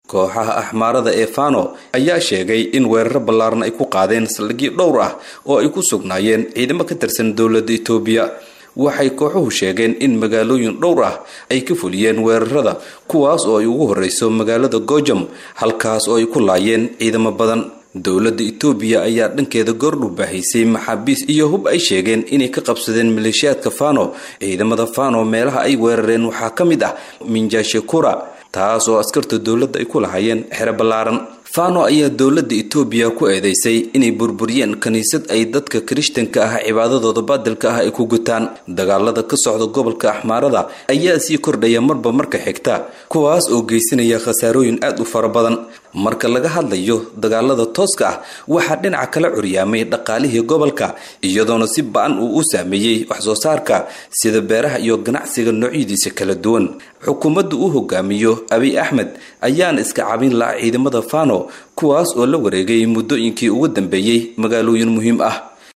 kooxaha axmaarada ee fano ayaa sheegay in weeraro ballaaran ay ku qaadeen saldhigyo dhowr ah oo ay ku sugnaayeen ciidamo ka tirsan dowladda etoobiya waxay kooxuhu sheegeen in magaalooyin dhowr ah ay ka fuliyeen weerarada kuwaas oo ay ugu horreyso magaalada gojam halkaas oo ay ku laayeen ciidamo badan dowladda etoobiya ayaa dhankeeda goordhow baahaysay maxaabiis iyo hub ay sheegeen inay ka qabsadeen maleeshiyaadka fano ciidamada fano meelaha ay weerareen waxaa ka mid ah minjashekura taas oo askarta dowladda ay ku lahaayeen xero ballaaran fano ayaa dowladda etoobiya ku eedeysay inay burburiyeen kiniisad ay dadka kirishtanka ah cibaadadooda baadilka ah ay ku gutaan dagaalada ka socda gobolka axmaarada ayaa sii kordhaya marba marka xigta kuwaas oo geysanaya khasaarooyin aad u fara badan marka laga hadlayo dagaalada tooska ah waxaa dhinaca kala curyaamay dhaqaalihii gobolka iyadoona si ba-an uu u saameeyey waxsoo saarka sida beeraha iyo ganacsiga noocyadiisa kala duwan xukuumadda uu hogaamiyo abiy axmed ayaana iska cabin laha ciidamada fano kuwaas oo la wareegay muddooyinkii ugu dambeeyey magaalooyin muhiim ah